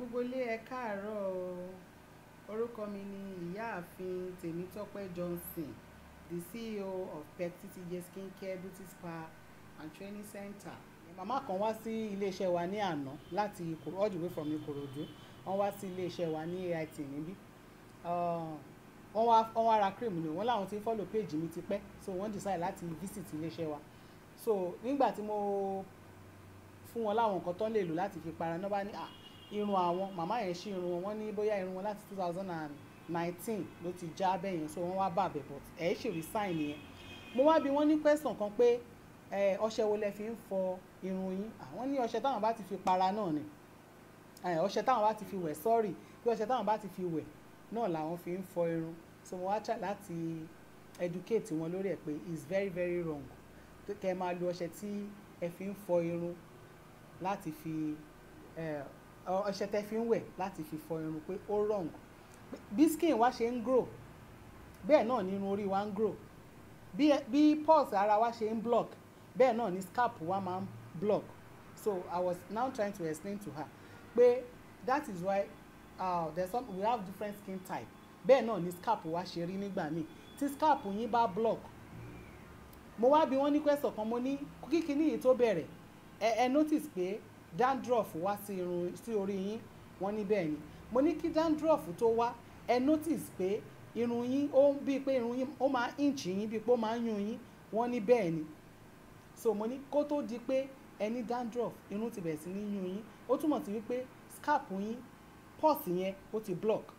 gbogbo ilé ẹ káàárọ̀ o orúkọ mi ni ìyáàfin tèmítọ́pẹ́ johnson the ceo of pet ttj skincare beauty spa and training center. màmá kan wá sí iléeṣẹ́ wa ní àná láti Ìkòrò- all the way from ìkòròdú wọ́n wá sí iléeṣẹ́ wa ní ait níbí Ah, wọ́n wá wọ́n wá ra cream ni wọ́n láwọn ti ń follow page mi ti pẹ́ so wọ́n decide láti visit iléeṣẹ́ wa so nígbà tí mo fún wọn láwọn nǹkan tó ń lè lò láti fi para náà bá ní ah irun àwọn màmá yẹn ṣí irun wọn wọ́n ní bóyá irun wọn láti two thousand and nineteen ló ti já bẹ́ẹ̀ yẹn so wọ́n wá bàbẹ̀ but ẹ̀ ṣì rí sign yẹn mo wá bi wọ́n ní question kan pé ẹ ọṣẹ wo lẹ fi ń fọ irun yín àwọn ní ọṣẹ táwọn bá ti fi para náà ni ẹ ọṣẹ táwọn bá ti fi wẹ̀ sorry bí ọṣẹ táwọn bá ti fi wẹ̀ náà làwọn fi ń fọ irun so mo wá try láti educate wọn lórí ẹ̀ pé it's very very wrong kẹ́ ẹ máa lo ọṣẹ tí ẹ fi ń fọ irun láti fi ẹ, ọ- ọṣẹ tẹ́ fi ń wẹ̀ láti fi fọ irun pé ó wrong bí skin wa ṣe ń grow bẹ́ẹ̀ náà ni irun orí wa ń grow bí bí pulse ara wa ṣe ń block bẹ́ẹ̀ náà ni scalp wa máa ń block so i was now trying to explain to her pé that is why uh, there's some we have different skin type bẹ́ẹ̀ náà ni scalp wa ṣe rí nígbà míì tí scalp yín bá block mo wá bí wọ́n ní question kan mo ní kíkiní yìí tó bẹ̀rẹ̀ ẹ ẹ notice pé dandruff wá sí irun sí orí yín wọ́n ní bẹ́ẹ̀ ni mo ní kí dandruff tó wá ẹ notice pé irun yín ó bíi pé irun yín ó máa inch yín bíi pé ó máa ń yún yín wọ́n ní bẹ́ẹ̀ ni so mo ní kó tó di pé ẹ ní dandruff irun ti bẹ̀rẹ̀ sí ní yún yín ó túmọ̀ sí wípé scalp yín pulse yẹn ó ti block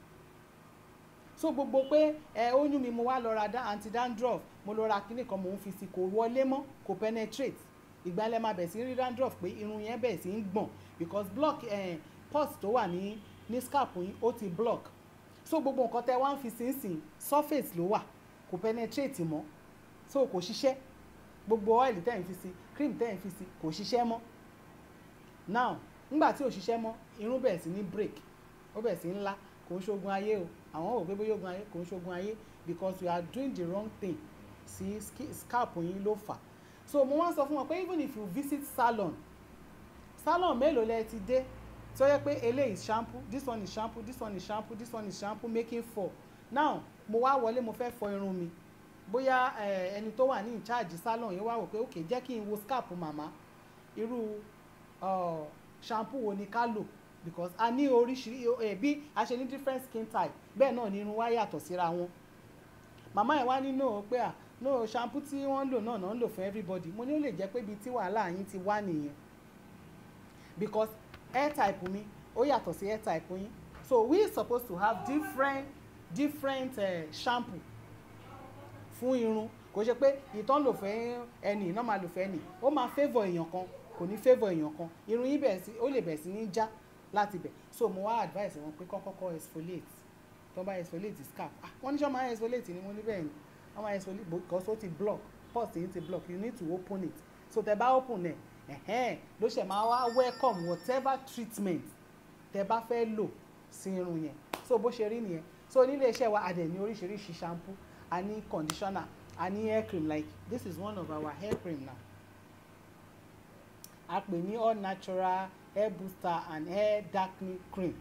so gbogbo pé ẹ ó yún mi mo wá lọ ra da- anti dandruff mo lọ ra kíní kan mò ń fi sí kò wọlé mọ́ kò penetrate ìgbà lẹ máa bẹ̀ sí rí dandruff pé irun yẹn bẹ̀ sí ń gbọ̀n because block eh, pulse tó wà ní ní scalp yín ó ti block so gbogbo nǹkan tẹ wá ń fi sínsìn surface ló wà kò penetrate mọ́ so kò ṣiṣẹ́ gbogbo oil tẹ̀ ń fi sí cream tẹ̀ ń fi sí kò ṣiṣẹ́ mọ́ now nígbà tí ò ṣiṣẹ́ mọ́ irun bẹ̀rẹ̀ sí ní break ó bẹ̀rẹ̀ sí ń lá kò ń ṣoògùn ayé o àwọn ò pé bóyá oògùn ayé kò ń ṣoògùn ayé because you are doing the wrong thing sí ski- scalp yín ló fà so mo wá sọ fún wọn pé even if you visit salon salon mélòó lẹ ti dé tó yẹ pé eléyìí shampoo this one is shampoo this one is shampoo this one is shampoo making four now mo wá wọlé mo fẹ́ fọ irun mi bóyá eh, ẹni tó wà ní in charge salon yẹn wá wò pé ok jẹ́ kí n wo scalp màmá irú uh, shampoo wo ni ká lò because a ní oríṣiríṣi eh, bí a ṣe ní different skin type bẹ́ẹ̀ náà ni irun wa yàtọ̀ síra wọn màmá ẹ̀ wá ní no pé à no shampoo tí wọ́n lò náà náà ń lò fún everybody mo ní ó lè jẹ́ pé ibi tí wàhálà yín ti wá nìyẹn because hair type mi ó yàtọ̀ sí hair type yín so we supposed to have different different uh, shampoo fún irun kò ṣe pé ìtàn lò fẹ́ ẹni iná máa lò fẹ́ ẹni ó máa favour èèyàn kan kò ní favour èèyàn kan irun yín bẹ̀rẹ̀ sí ó lè bẹ̀rẹ̀ sí ní já láti bẹ̀ so mo wá advice wọn pé kọ́kọ́kọ́ exfoliate tó bá exfoliate scalp ah wọ́n ní sọ máa exfoliate ni mo ní bẹ́ẹ̀ ni wọ́n máa exfoliate because ó ti block pulse yín ti block you need to open it so tẹ bá open ẹ̀ ẹ̀hẹ́n ló ṣe máa wá welcome whatever treatment tẹ bá fẹ́ lò sí irun yẹn so bó ṣe rí nìyẹn so nílé iṣẹ́ wa a dẹ̀ ní oríṣiríṣi shampoo a ní conditioner a ní hair cream like this is one of our hair cream now a pè ní all natural hair booster and hair darkening cream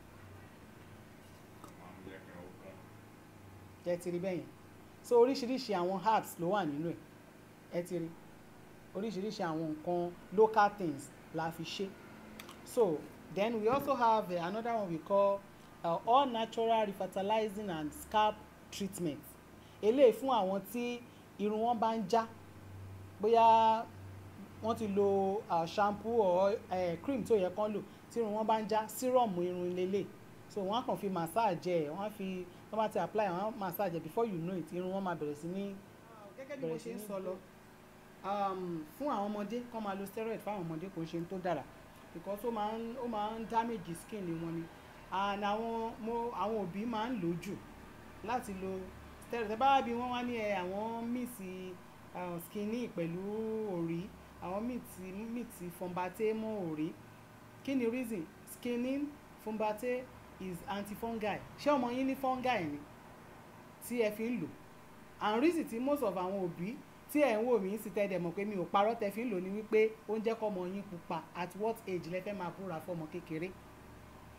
ẹ ti rí bẹ́yẹn so oríṣiríṣi àwọn herbs ló wà nínú ẹ̀ ẹ ti rí oríṣiríṣi àwọn nǹkan local things la fi ṣe so then we also have uh, another one we call uh, all natural refertilizing and scalp treatment eléyìí fún àwọn tí irun wọn bá ń já bóyá wọ́n ti lo uh, shampoo or uh, cream tó yẹ kán lò tí irun wọn bá ń já serum irun lélẹ̀ so wọ́n á kàn fi massage ẹ̀ wọ́n á fi wọ́n bá ti apply wọ́n á massage ẹ̀ before you know it irun wọn máa bẹ̀rẹ̀ sí ní. gẹ́gẹ́ bí mo ṣe ń sọ lọ um, fún àwọn ọmọdé kán máa lo steroid fún àwọn ọmọdé kò ń ṣe tó dára because ó máa ń ó máa ń damage skin wọn ni and àwọn mo àwọn òbí máa ń lò jù láti lo steroid ẹ bá bí wọ́n wá ní ẹ àwọn míìsì uh, skinny pẹ̀lú òrí àwọn míìtì míìtì fọmbate mọ́ òrí kí ni reason skinny fọmbate is antifungal ṣé ọmọ yín ní fungal ni tí ẹ fi ń lò and reason tí most of àwọn òbí tí ẹ̀ ń wò mí sí tẹ́lẹ̀ mọ̀ pé mi ò parọ́ tẹ́ fi ń lò ní wípé ó ń jẹ́ kọ́mọ yín pupa at what age lẹ fẹ́ máa búra fọ́mọ kékeré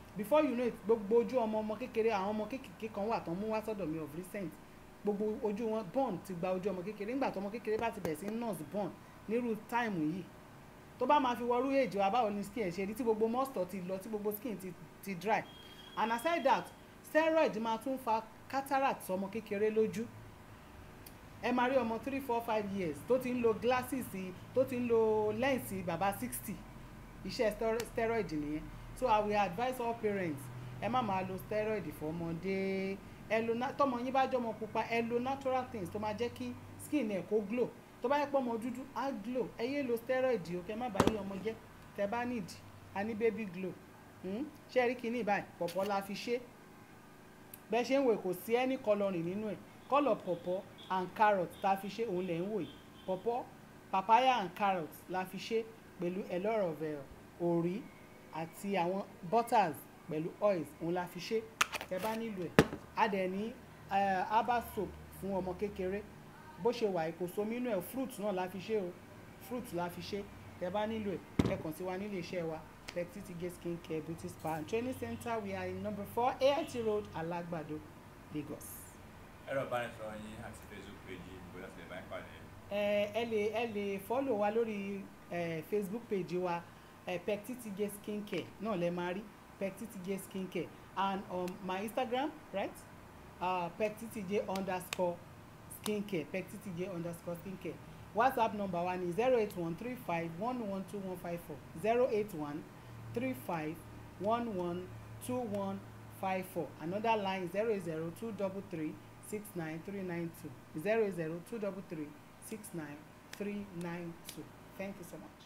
before you know it gbogbo ojú ọmọ ọmọ kékeré àwọn ọmọ kékeré kan wà tán mú wá sọ́dọ̀ mi of recent gbogbo ojú wọn born ti gba ojú ọmọ kékeré nígbà tó ọmọ kékeré bá ti bẹ̀rẹ̀ sí nurse born nírú táìmù yìí tó bá máa fi wọrú èjì wa báwo ni skin ẹ̀ ṣe rí tí gbogbo moisture ti lọ tí gbogbo skin ti, ti dry and aside that steroid máa tún fa cataract sọmọ kékeré lójú ẹ máa rí ọmọ three four five years tó ti ń lo glasses tó ti ń lo lens bàbá sixty iṣẹ́ stero- steroid nìyẹn so i will advise all parents ẹ má máa lo steroid fọmọdé ẹ lo na- tọmọ yín bá jọmọ pupa ẹ lo natural things tó máa jẹ́ kí skin ẹ̀ kó glow tó bá yẹ pé ọmọ dúdú á glow ẹ yé lo steroid o kẹ má bàa yí ọmọ jẹ́ tẹ bá need a ní baby glow hmm? ṣé ẹ rí kinní báyìí pọ̀pọ̀ la fi ṣe bẹ́ẹ̀ ṣe ń wò kò sí any colouring nínú ẹ̀ colour pọ̀pọ̀ and carrot tá a fi ṣe òun lẹ̀ ń wò yìí pọ̀pọ̀ papaya and carrot la fi ṣe pẹ̀lú a lot of uh, òrí àti àwọn butters pẹ̀lú oils òun la fi ṣe tẹ bá nílò ẹ̀ a dẹ̀ ní uh, herbal soap fún ọmọ kékeré bó ṣe wà kò sómi inú ẹ̀ fruit náà la fi ṣe o fruit la fi ṣe tẹ bá nílò ẹ̀ ẹ kàn sí wa nílé iṣẹ́ wa Pectitige skin care beauty spa and training center we are in number four AIT road Alagbado Lagos. ẹ̀rọ ìbánisọ̀rọ̀ yín àti facebook page yìí bóyá ti lè bá yín pàdé. ẹ ẹ lè ẹ lè follow wa lórí ẹ facebook page wa ẹ Pectitige skin care náà lẹ máa rí Pectitige skin care and on my instagram right uh, Pectitige underscore skin care Pectitige underscore skin care whatsapp number wa ni zero eight one three five one one two one five four zero eight one three five one one two one five four another line zero zero two double three six nine three nine two zero zero two double three six nine three nine two thank you so much.